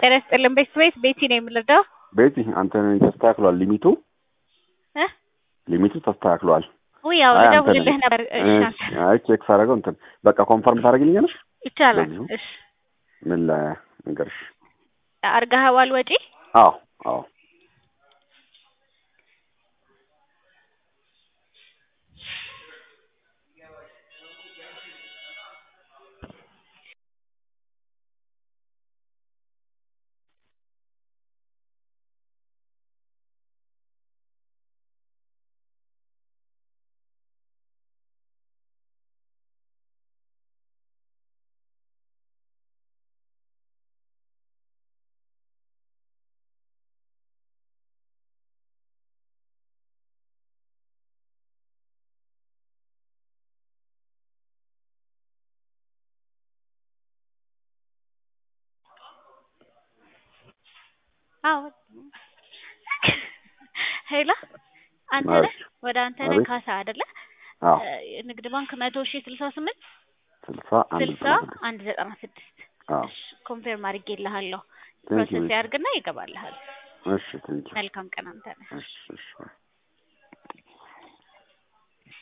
ጤና ይስጥልን ቤተሰቤት ቤቲ ነው የምንረዳው ቤቲ አንተ ተስተካክሏል ሊሚቱ እ ሊሚቱ ተስተካክሏል ውይ ያው አይ አንተ ልደውልልህ ነህ። ነበር እሺ እሺ፣ አይ ቼክ ሳደርገው እንትን በቃ ኮንፈርም ታደርግልኛለሽ ይቻላል በዚሁ? እሺ ምን ልንገርሽ አርገኸዋል ወጪ አዎ አዎ አዎ ሄሎ አንተ ነህ አቤት ወደ አንተ ነህ አቤት ካሳ አይደለ አዎ እ ንግድ ባንክ መቶ ሺህ ስልሳ ስምንት ስልሳ አንድ ስልሳ ዘጠና ስድስት አንድ ዘጠና ስድስት አዎ እሺ ኮንፌርም አድርጌልሃለሁ ቴንኪው ፕሮሰስ ያድርግና ይገባልሃል እሺ ቴንኪው መልካም ቀን አንተ ነህ እሺ እሺ